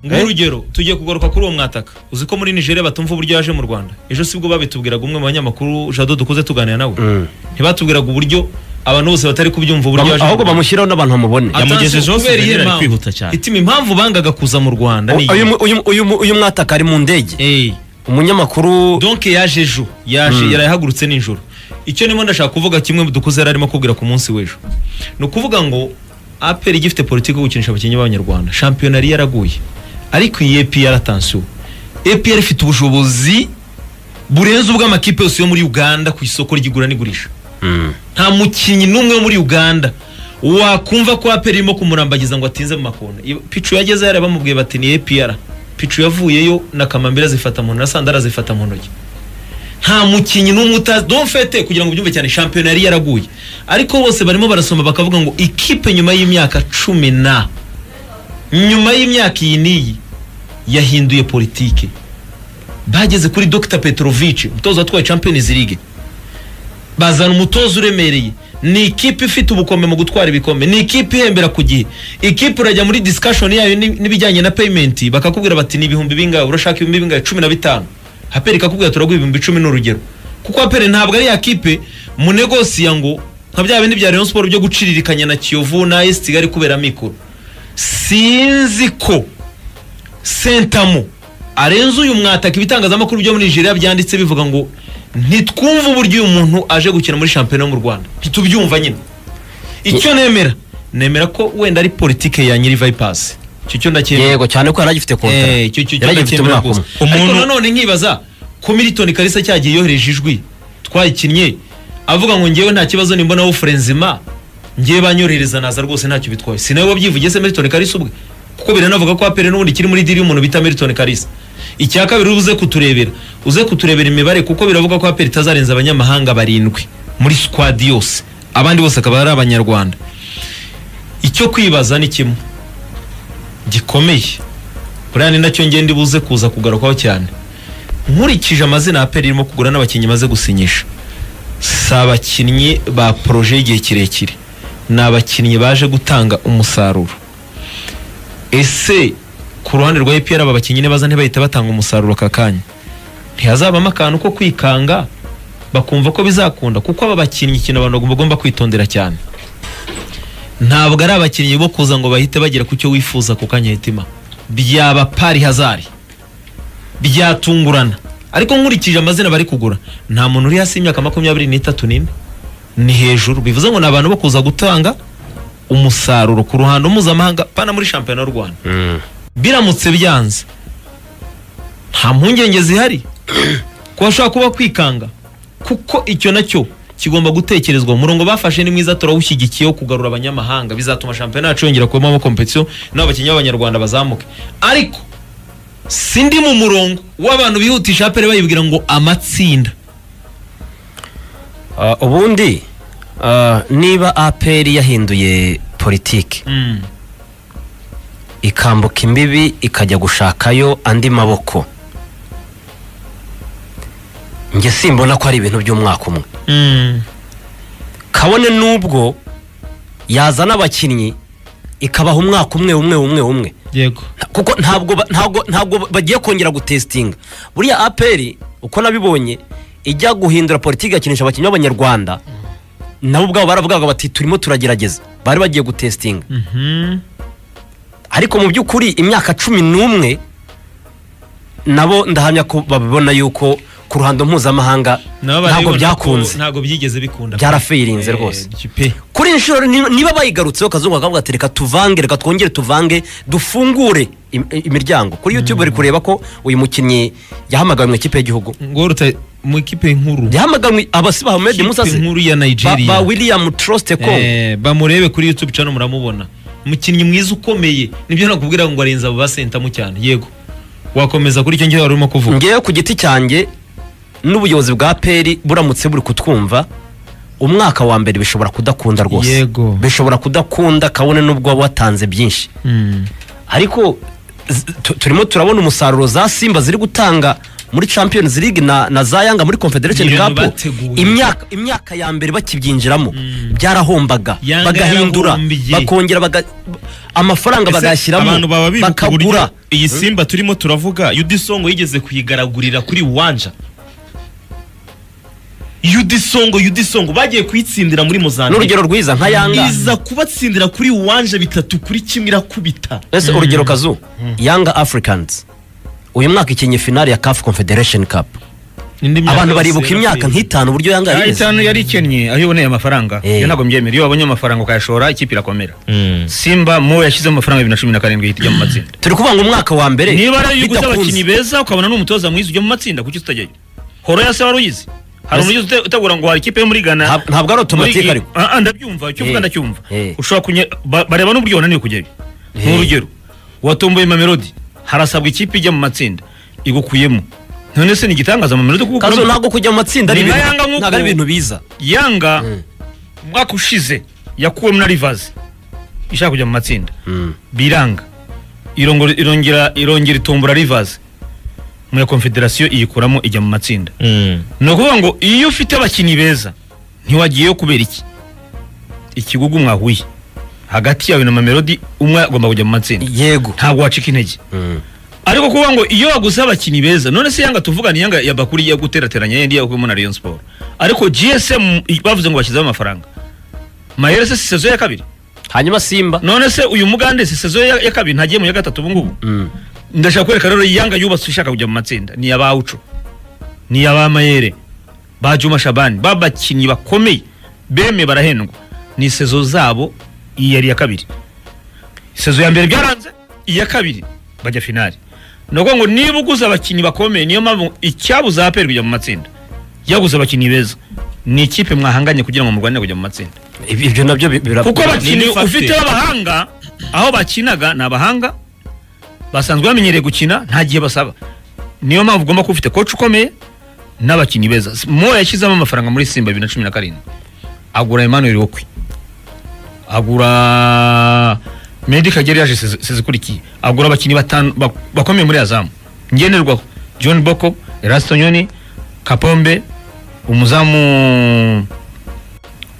nguhe urugero tugiye kugaruka kuri uwo mwataka uzi ko muri nigeria batumva uburyo yaje mu rwanda ejo sibwo babitubwiraga umwe mu banyamakuru jado dukuze tuganira nawe ntibatubwiraga uburyo abantu bose batari kubyumva uburyo yaje mu ahubwo Rwanda. bamushyiraho n'abantu bamubone yamugejejeho Atanze kubera souvenir iyo ari mpamvu. kwihuta cyane. Itima impamvu bangaga kuza mu rwanda ni uyu iyi mu- uyu mu- uyu mu- uyu mwataka ari mu ndege Eh. umunyamakuru donke yaje ejo yaje yarayahagurutse nijoro icyo nimo ndashaka kuvuga kimwe dukuze yari arimo kubwira ku munsi w'ejo ni ukuvuga ngo aperi igifite politiki yo gukinisha abakinnyi b'abanyarwanda shampiyona yari yaraguye ariko iyi epr atansiyo epr ifite ubushobozi burenze ubw'amakipe yose yo muri uganda ku isoko ry'igura n'igurisha nta mukinnyi n'umwe wo muri uganda wakumva ko aperi irimo kumurambagiza ngo atinze mu makona Iyo- picu yageze hariya bamubwiye bati ni apr picu yavuyeyo na kamambira zifata mu ntoki na sandara zifata mu ntoki nta mukinnyi n'umwe utazi domfete kugira ngo ubyumve cyane shampiyona yari yaraguye ariko bose barimo barasoma bakavuga ngo ikipe nyuma y'imyaka cumi na nyuma y'imyaka iyi n'iyi yahinduye politike bageze kuri dr petrovic umutoza watwaye champions league bazana umutoza uremereye ni ikipe ifite ubukome mu gutwara ibikombe ni ikipe ihembera ku gihe ikipe urajya muri discussion yayo ni- n'ibijyanye na payment bakakubwira bati ni ibihumbi bingahe urashaka ibihumbi bingahe cumi na bitanu haperi ikakubwira turaguha ibihumbi icumi ni urugero kuko haperi ntabwo ari ya kipe munegosiya ngo nka bya bindi bya rayon siporo byo guciririkanya na kiyovu na esi kigali kubera mikoro sinzi ko sentamo arenze uyu mwataka ibitangazamakuru byo muri nigeria byanditse bivuga ngo ntitwumve uburyo uyu muntu aje gukina muri shampiyona yo mu rwanda ntitubyumva nyine icyo nemera nemera ko wenda ari politike ya nyiri vayipasi icyo cyo ndacyemera yego cyane ko yari agifite kontara Eh, icyo cyo yari agifite ndacyemera umwaka rwose umwe ariko Umuntu- nanone nkibaza ko militoni kalisa cyagiye yohereje ijwi twayikinnye avuga ngo njyewe nta kibazo nimbonaho furenzima ngewe banyoherereza naza rwose ntacyo bitwaye si nawe wabyivugiye se militoni kalisa ubwe kuko biranavuga ko apere n'ubundi kiri muri diri y'umuntu bita militoni kalisa icya kabiri uze kuturebera uze kuturebera imibare kuko biravuga ko apere itazarenza abanyamahanga barindwi muri sikwadi yose abandi bose akaba ari abanyarwanda icyo kwibaza ni kimwe gikomeye buriya ni nacyo ngenda buze kuza kugarukwaho cyane nkurikije amazina ya peri irimo kugura n'abakinnyi imaze gusinyisha si abakinnyi ba poroje y'igihe kirekire ni abakinnyi baje gutanga umusaruro ese ku ruhande rwa epr aba bakinnyi nibaza ntibahita batanga umusaruro aka kanya ntihazabamo akantu ko kwikanga bakumva ko bizakunda kuko aba bakinnyi ikintu abantu bagomba- bagomba kwitondera cyane ntabwo ari abakinnyi bo kuza ngo bahite bagera ku cyo wifuza ku kanya hitima byaba pari hazari byatungurana ariko nkurikije amazina bari kugura nta muntu uri hasi y'imyaka makumyabiri n'itatu n'ine ni hejuru bivuze ngo ni abantu bo kuza gutanga umusaruro ku ruhando mpuzamahanga pana muri shampiyona y'u rwanda biramutse byanze nta mpungenge zihari ko hashobora kuba kwikanga kuko icyo nacyo kigomba gutekerezwa umurongo bafashe ni mwiza turawushyigikiyeho kugarura abanyamahanga bizatuma shampiyona yacu yongera kubamo kompetiyo n'abo bakinnyi b'abanyarwanda bazamuke ariko sindi mu murongo w'abantu bihutisha apere bayibwira ngo amatsinda Ah, ubundi ah, niba apr yahinduye politiki ikambuka imbibi ikajya gushakayo andi maboko njye simbona ko ari ibintu by'umwaka umwe kabone n'ubwo yazana abakinnyi ikabaha umwaka umwe umwe umwe umwe yego Nta- kuko ntabwo ba- ntabwo ntabwo ba- bagiye kongera gutesitinga buriya aperi uko nabibonye ijya guhindura politiki igakinisha abakinnyi b'abanyarwanda nabo ubwabo baravugaga bati turimo turagerageza bari bagiye gutesitinga ariko mu by'ukuri imyaka cumi n'umwe nabo ndahamya ko babibona yuko ku ruhando mpuzamahanga ntabwo byakunze ntabwo byigeze bikunda Byarafirinze rwose. kuri inshuro ni- niba bayigarutseho kazungu bakavuga ati reka tuvange reka twongere tuvange dufungure im- imiryango kuri youtube bari kureba ko uyu mukinnyi yahamagawe mu ikipe y'igihugu ngorute mu ikipe nkuru yahamagawe abasi ba Ahmed Musa Ikipe se- nkuru ya ba, nigeria ba William Troste Kong Eh, bamurebe kuri youtube cyane muramubona umukinnyi mwiza ukomeye nibyo nakubwira ngo arenza abo basentamo cyane yego wakomeza kuri icyo ngiye wari urimo kuvuga ngewe ku giti cyanjye n'ubuyobozi bwa peri buramutse buri kutwumva umwaka wa mbere bishobora kudakunda rwose Yego. bishobora kudakunda kabone n'ubwo waba watanze byinshi Mm. ariko z- tu- turimo turabona umusaruro za simba ziri gutanga muri champions league na, na za yanga muri confederation Ni ibintu cup bateguye. imyaka imyaka ya mbere bakibyinjiramo byarahombaga Yanga bagahindura yarahombiye. bakongera baga, amafaranga Ese abantu bagashyiramo baba bibuka uburyo bakagura iyi simba turimo turavuga yudisongo yigeze kuyigaragurira kuri wanja yudisongo yudisongo bagiye kuyitsindira muri mozambique n'urugero rwiza nka yanga iza kubatsindira kuri wanja bitatu kuri kimwe irakubita ese urugero kazu yanga africans uyu mwaka ikinnye finale ya caf confederation cup Indi myaka abantu yose baribuka yarateye. imyaka nk'itanu uburyo yanga Ya yarize itanu yari ikennye aho iboneye amafaranga Eh. iyo ntabwo mbyemera iyo wabonye amafaranga ukayashora ikipe irakomera simba mu yashyizemo amafaranga bibiri na cumi na karindwi ihita ijya mu matsinda turi kuvuga ngo umwaka wa mbere niba ari iyo uguze bidakunze. abakinnyi beza ukabona n'umutoza mwiza ujya mu matsinda kuki tutajyayo horo yase wari uyizi hari Yes. umuyobozi ute- utegura ngo hari ikipe yo muri ghana Ntab- ntabwo ari automatique muri iyi- ariko. Ah, ah, ndabyumva icyo uvuga Eh. ndacyumva Eh. ushobora kunye ba- bareba n'uburyo wananiwe kujyayo ni urugero watomboye mamelodi harasabwa ikipe ijya mu matsinda igukuyemo none se ni igitangaza mamelodi kuko kazo ntabwo kujya mu matsinda ari Ni ibintu- nka Yanga nk'uko- ntabwo ari ibintu biza yanga mu mwaka ushize yakuwemo na rivazi ishaka kujya mu matsinda biranga irongora- irongera irongera itombora rivazi mu ya confederation iyikuramo ijya mu matsinda ni ukuvuga ngo iyo ufite abakinnyi beza ntiwagiyeyo kubera iki ikigugu mwahuye hagati yawe na mamelodi umwe agomba kujya mu matsinda yego ntabwo wacika intege ariko kuvuga ngo iyo waguze abakinnyi beza none se yanga tuvugana yanga ya bakuri yo guterateranya yindi yakuwemo na Rayon Sport ariko GSM bavuze ngo bashyizeho amafaranga Mahere se si sezo ya kabiri hanyuma simba none se uyu mugande si sezo ya, ya kabiri ntagiye mu ya gatatu ubu ngubu ndashaka kwereka rero yanga yubatse ishaka kujya mu matsinda ni abawuco ni aba Mayere ba Juma Shabani babakinnyi bakomeye beme barahendwa ni sezo zabo iyi yari iya kabiri sezo ya mbere byaranze iya kabiri bajya finali ni ukuvuga ngo niba uguze abakinnyi bakomeye niyo mpamvu icyabuza aperi kujya mu matsinda yaguze abakinnyi beza ni ikipe mwahanganye kugira ngo murwanire kujya mu matsinda Ibi- ibyo nabyo bi- bira- kuko abakinnyi factor. ufite b'abahanga aho bakinaga ni abahanga basanzwe bamenyereye gukina nta gihe basaba niyo mpamvu ugomba kuba ufite koci ukomeye n'abakinnyi beza mo yashyizemo amafaranga muri simba bibiri na cumi na karindwi agura emmanuel wokwi agura medi kagere yaje sezi- sezikurikiye agura abakinnyi batanu bak- bakomeye muri azamu ngenerwaho john boko erasito nyoni kapombe umuzamu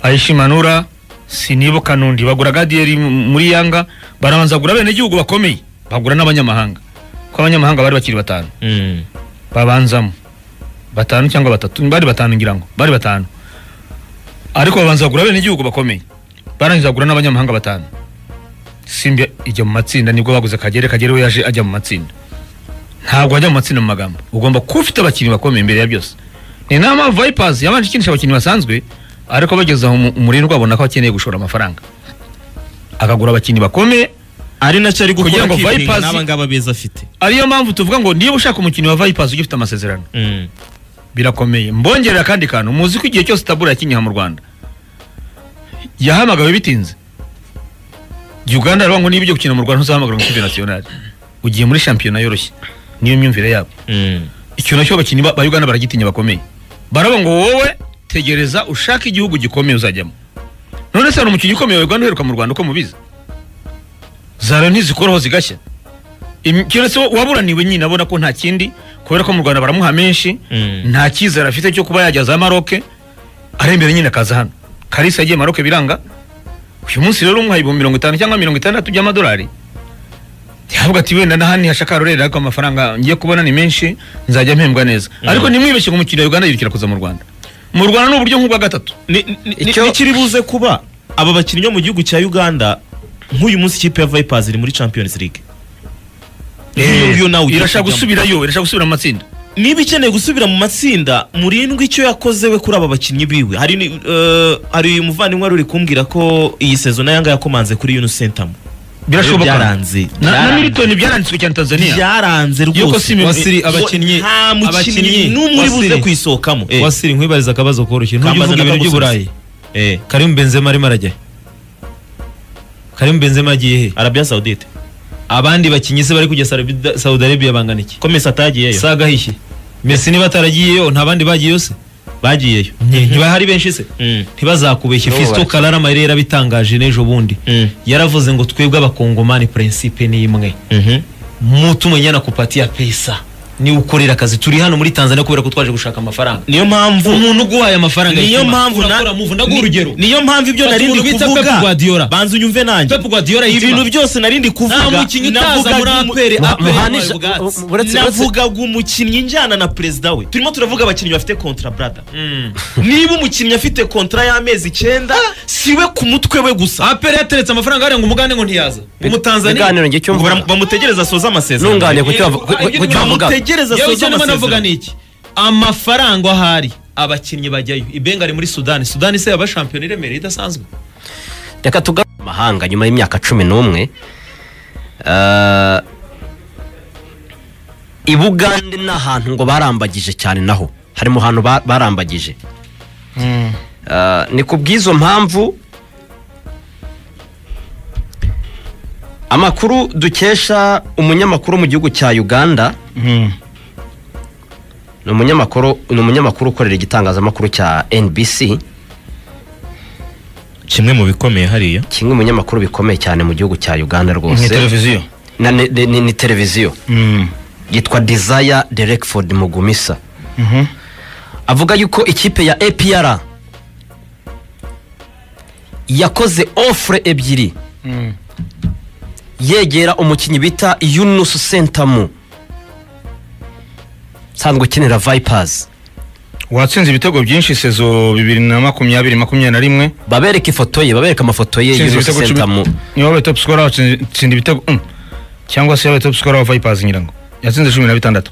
ayishimanura sinibuka nundi bagura gadiyeri m- muri yanga barabanza bagura abenegihugu bakomeye bagura n'abanyamahanga ko abanyamahanga bari bakiri batanu babanzamo batanu cyangwa batatu bari batanu ngira ngo bari batanu ariko babanza bagura abenegihugu bakomeye barangiza bagura n'abanyamahanga batanu simba ijya mu matsinda nibwo baguze kagere kagere we yaje ajya mu matsinda ntabwo ajya mu matsinda mu magambo ugomba kuba ufite abakinnyi bakomeye imbere ya byose ni nayo mpamvu vipers yabanje ikinisha abakinnyi basanzwe ariko bageze aho mu- umurindwa abona ko akeneye gushora amafaranga akagura abakinnyi bakomeye ari nacyo ari Kugira gukora ngo akipinga Vipers- n'aba ngaba beza afite ariyo mpamvu tuvuga ngo niba ushaka umukinnyi wa vipers ujya ufite amasezerano birakomeye mbongerera akandi kantu muzi ko igihe cyose tabura yakinyiha mu rwanda yahamagawe bitinze uganda aravuga ngo niba ujya gukina mu rwanda ntuzahamagarwa mu ikipe nasiyonari ugiye muri shampiyona yoroshye niyo myumvire yabo icyo nacyo abakinnyi ba ba uganda baragitinya bakomeye baravuga ngo wowe tegereza ushake igihugu gikomeye uzajyamo none se hari umukinnyi ukomeye wa uganda uheruka mu rwanda uko mubizi zara ntizikoraho zigashya Im- kino se waburaniwe nyine abona ko nta kindi kubera ko mu rwanda baramuha menshi nta cyizere afite cyo kuba yajya za maroke arembere nyine akaza hano kalisa yagiye maroke biranga uyu munsi rero umuha ibihumbi mirongo itanu cyangwa mirongo itandatu by'amadolari yavuga ati wenda n'ahandi hashaka rurera ariko amafaranga ngiye kubona ni menshi nzajya mpembwa neza ariko ntimwibeshye ngo umukiriya wa uganda yirukira kuza mu rwanda mu rwanda ni uburyo nk'ubwa gatatu Icyo- nikiri buze kuba aba bakinnyi bo mu gihugu cya uganda nk'uyu munsi ikipe ya vipers iri muri champions league Nk'iyo ngiyo nawe ugiye irashaka kujyamo. gusubirayo irashaka gusubira mu matsinda niba ikeneye gusubira mu matsinda murindwi icyo yakoze we kuri aba bakinnyi biwe hari ni- eh, hari umuvandimwe wari uri kumbwira ko iyi sezo na yanga yakomanze kuri yuno sentamu birashoboka byaranze na, na byaranze. militoni byaranditswe cyane tanzania byaranze Yuko rwose Simeone- Wasiri, Ngo abakinnyi nta mukinnyi abakinnyi, n'umwe uri buze Wasiri. kuyisohokamo Eh, wasiri nkwibariza akabazo koroshye ntujya Kambaza uvuga na ibintu Kabusanze. by'uburayi eh, karimu benzema arimo arajya karimu benzema yagiye he arabia saudite abandi bakinnyi se bari kujya Sarabida- saudi arabia bangana iki komesa atagiyeyo si agahishye mesi niba ataragiyeyo nta bandi bagiyeyo se bagiyeyo Nti- ntibahari benshi se Mm. ntibazakubeshye N'ubu fisito bari- karara amayire yarabitangaje n'ejo bundi Mm. yaravuze ngo twebwe abakongomani prinsipe ni imwe Mhm. mutumenyana kupati ya pesa niwe ukorera akazi turi hano muri tanzania kubera ko twaje gushaka amafaranga niyo mpamvu umuntu uguhaye amafaranga niyo yituma, mpamvu na- urakora move ndaguha ni- urugero niyo mpamvu ibyo Fata nari ndi umuntu bita Pep kuvuga Guardiola. banza unyumve nanjye Pep Guardiola yituma. ibintu byose nari ndi kuvuga nta mukinnyi utaza muri navugaga umu- aperi Mu- aperi Muhanisha- yabaye ubwatsi u- uretse- navugaga umukinnyi njyana na perezida we turimo turavuga abakinnyi bafite kontra brada Mm. niba umukinnyi afite kontra y'amezi icyenda siwe ku mutwe we gusa aperi yateretse amafaranga hariya ngo umugande ngo ntiyaza umutanzania biganiro njye icyo Ngo bara- mvuga bamutegereza asoze amasezerano nungane Eh, ibyo ku cyo niba avuga bamutegereza yewe asoze icyo ndimo navuga amasezerano ni iki amafaranga ahari abakinnyi bajyayo ibenga ari muri sudani sudani se yaba shampiyona iremereye idasanzwe reka tugaruke mu mahanga nyuma y'imyaka cumi n'umwe Eh, i bugande ni ahantu ngo barambagije cyane naho harimo ahantu ba- barambagije Eh, ni ku bw'izo mpamvu amakuru dukesha umunyamakuru wo mu gihugu cya uganda ni umunyamakuru ni umunyamakuru ukorera igitangazamakuru cya NBC kimwe mu bikomeye hariya kimwe mu binyamakuru bikomeye cyane mu gihugu cya Uganda ni rwose televiziyo Na- ni- ni ni- ni televiziyo yitwa Desire Derekford Mugumisa avuga yuko ikipe ya APR yakoze offre ebyiri yegera umukinnyi bita Yunus Sentamu sanzwe ukinira Vipers watsinze ibitego byinshi sezo bibiri na makumyabiri makumyabiri na rimwe babereka ifoto ye babereka amafoto ye Utsinze Yunus ibitego cumi- Sentamu niwe wabaye top scorer watsinze utsinda ibitego mm. cyangwa se yabaye top scorer wa Vipers nyirango yatsinze cumi na bitandatu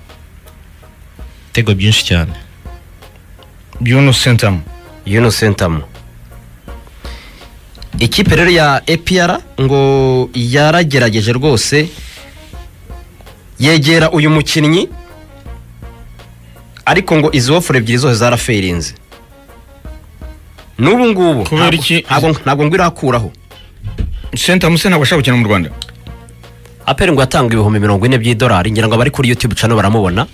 ibitego byinshi cyane Bruno Sentam Yunus Sentamu ikipe rero ya APR ngo yaragerageje rwose yegera uyu mukinnyi ariko ngo izo ofure ebyiri zose zaraferinze n'ubu ngubu Kubera ntabwo- iki- ntabwo ntabwo ngo irakuraho Sentam se ntabwo ashaka gukina mu Rwanda aperi ngo yatanga ibihumbi mirongo ine by'idolari ngira ngo abari kuri YouTube channel baramubona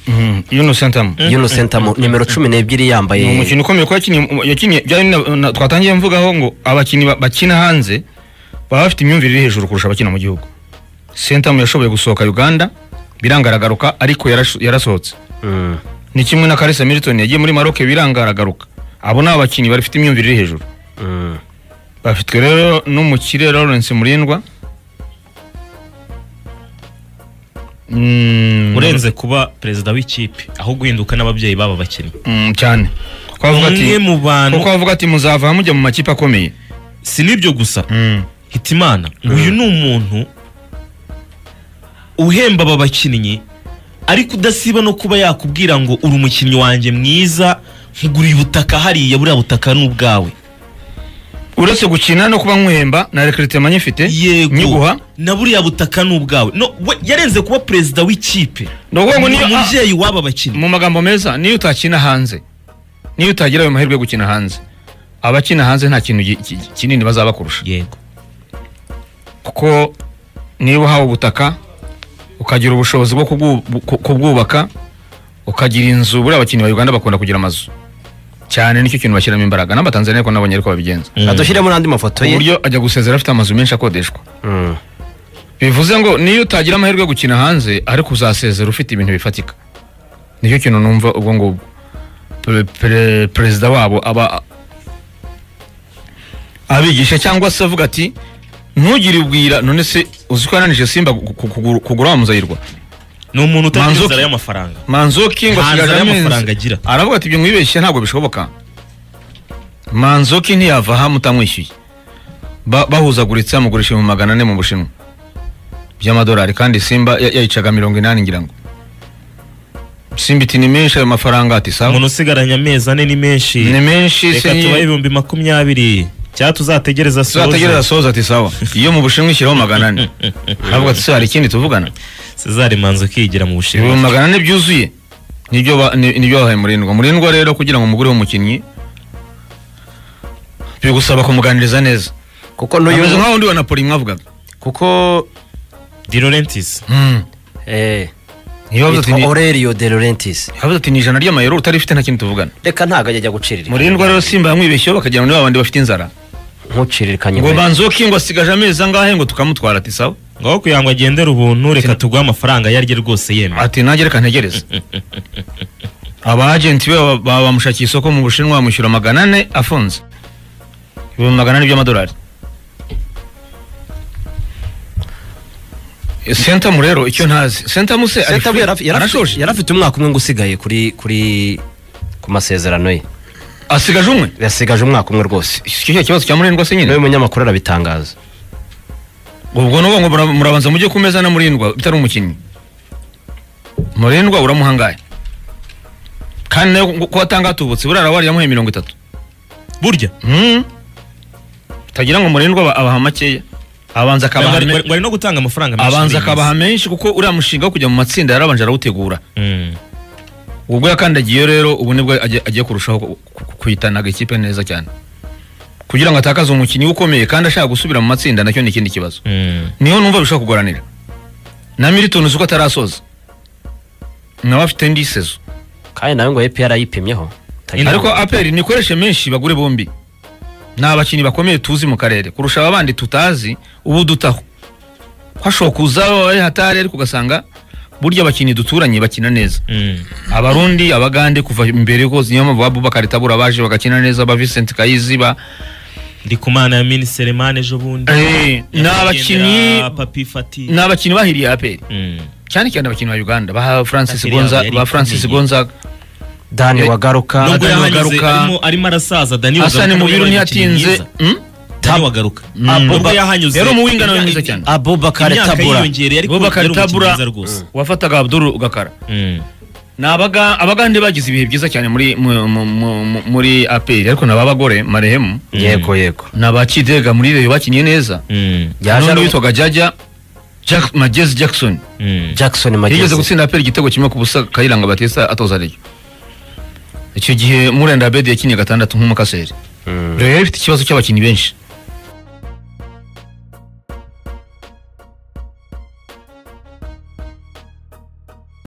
Bruno Sentam Yunus Sentamu nimero cumi n'ebyiri yambaye ni umukino ukomeye kuko yakiniye yakiniye byari na- na- twatangiye mvugaho ngo abakinnyi ba- bakina hanze baba bafite imyumvire iri hejuru kurusha abakina mu gihugu Sentam yashoboye gusohoka Uganda biranga aragaruka ariko yarasho- yarasohotse Mm. ni kimwe na Kalisa Milton yagiye muri Maroc biranga aragaruka abo ni abakinnyi bafite imyumvire iri hejuru Mm. bafitwe rero n'umukire Lawrence Murindwa Mm, urenze kuba perezida w'ikipe aho guhinduka n'ababyeyi b'aba bakinnyi mm, cyane kuko avuga ati umwe mu bantu kuko avuga ati muzava mujya mu makipe akomeye si n'ibyo gusa Mm. hitimana uyu ni umuntu uhemba aba bakinnyi ariko udasiba no kuba yakubwira ngo uri umukinnyi wanjye mwiza nkuguriye ubutaka hariya buriya butaka ni ubwawe uretse gukina no kuba nkwihemba na rekritement nyifite yego nyiguha na buriya butaka ni ubwawe no we yarenze kuba perezida w'ikipe ni ukuvuga ngo ni niyo ah, umubyeyi w'aba bakinnyi mu magambo meza niyo utakina hanze niyo utagira ayo mahirwe yo gukina hanze abakina hanze nta kintu gi- ki- kinini bazabakurusha yego kuko niba uhawe ubutaka ukagira ubushobozi bwo kubwu- ku- kubwubaka ukagira inzu buriya abakinnyi ba uganda bakunda kugira amazu cyane nicyo kintu bashyiramo imbaraga n'abatanzaniya ariko nabonye ariko babigenza adushyiremo n'andi mafoto ku ye buryo ajya gusezera afite amazu menshi akodeshwa Mm. bivuze ngo niyo utagira amahirwe yo gukina hanze ariko uzasezera ufite ibintu bifatika nicyo kintu numva ubwo ngubwo Pre- pre- perezida wabo aba abigisha cyangwa se avuga ati ntugire ubwira none se uzi ko yananije simba gu- ku- kugura- kugura wa muzayirwa ni umuntu utagira Manzuki. inzara y'amafaranga manzoki ngo Nta nzara asigaje amezi. y'amafaranga agira. aravuga ati ibyo mwibeshye ntabwo bishoboka manzoki ntiyava aha mutamwishyuye Ba- bahuzaguritse amugurisha mu magana ane mu bushinwa by'amadolari kandi simba ya- yayicaga mirongo inani ngira ngo simba iti ni menshi ayo mafaranga ati sawa umuntu usigaranye amezi ane ni menshi ni menshi se reka nyi- tubahe ibihumbi makumyabiri cyangwa tuzategereza tuzategereza soza soza ati sawa iyo mu bushinwa ishyiraho magana ane aravuga ati se hari ikindi tuvugana cesar manzuki yigira mu ibihumbi bushinwa magana ane byuzuye nibyo ba- ni- nibyo bahaye murindwa murindwa rero kugira ngo umugureho umukinnyi bigusaba kumuganiriza neza kuko n'uyu ameze nka wundi wa napoli mwavugaga kuko di laurentis Mm. eh Niyo bavuze ati yitwa ni- Aurelio De Laurentiis yavuze ati ni ijana ry'amayero utari ufite nta kintu tuvugana reka ntago ajya guciririka murindwa rero simba yamwibeshyeho bakagira ngo ni babandi bafite inzara ntuciririkanye ngo inkweto. banzoki ngo asigaje amezi angahe ngo tukamutwara ati sawa ngaho kugira ngo agendere ubuntu reka tuguhe amafaranga ayo ari yo rwose yemwe ati nanjye reka ntegereze aba agenti be baba- baba bamushakiye isoko mu bushinwa bamushyura magana ane afunze ibihumbi magana ane by'amadolari Eh, sentamu rero icyo ntazi sentamu se ari Sentamu free? yari af- yari af- arashoje yari afite umwaka umwe ngo usigaye kuri kuri ku masezerano ye asigaje umwe yasigaje umwaka umwe rwose icyo cya kibazo cya murindwa se nyine nawe munyamakuru arabitangaza ubwo ni ngo mura- murabanza mujye ku meza na murindwa bitari umukinnyi murindwa uramuhangaye kandi nawe ngo- kuba atangatubutse burara wari yamuhaye mirongo itatu burya Mm. utagira ngo murindwa aba- abaha makeya abanza akabaha wari me- wari- wari no gutanga amafaranga menshi abanza muri iyi akabaha menshi kuko uriya mushinga wo kujya mu matsinda yarabanje arawutegura minsi. Mm. ubwo yakandagiyeyo rero ubu nibwo agiye agiye kurushaho ku- ku- kuhitanaga ikipe neza cyane kugira ngo atakaze umukinnyi we ukomeye kandi ashaka gusubira mu matsinda nacyo ni ikindi kibazo Mm. niho numva bishobora kugoranira na milton uzi ko atarasoza nawe afite indi sezo kandi nawe ngo EPR yipimyeho Tagira- ariko aperi nikoreshe menshi bagure bombi ni abakinnyi bakomeye tuzi mu karere kurusha aba bandi tutazi ubu dutaho hashoboka kuza ari hatari ariko ugasanga burya abakinnyi duturanye bakina neza Mm. abarundi abagande kuva imbere hose niyo mpamvu abubakari tabura baje bagakina neza ba vincent kayizi ba ndi ku mana ya miniselemani ejo bundi Eh, ni abakinnyi Nyakwigendera papi fati ni abakinnyi bahiriye aperi Mm. cyane cyane abakinnyi ba uganda ba francis Aperi yabo Gonza- yari ba francis ikomeye. gonzaga dani wagaruka Nubwo nubwo Dani yahanyuze Wagaruka- arimo- arimo arasaza dani hasani nawe mubiru yabaye umukinnyi ntiyatinze mwiza. dani wagaruka nubwo Abuba- yahanyuze yari umuwingana we mwiza cyane. abubakar imyaka tabura yiyongereye ariko Abubakar yari umukinnyi Tabura. mwiza rwose wafataga abduru ugakara Mm. ni abaga abagande bagize ibihe byiza cyane muri mu- mu- mu- mu- muri aperi ariko ni ab'abagore marehemu yego yego ni abakidega muri reyo bakinnye neza Mm. Yaje n'undi ari- witwaga jajya Jack- magezi jackson Mm. jackson yigeze magezi gutsinda aperi igitego kimwe ku busa kayiranga batisa atoza reyo icyo gihe murenda abedi yakinnye gatandatu nk'umukaseri Mm. reyo yari ifite ikibazo cy'abakinnyi benshi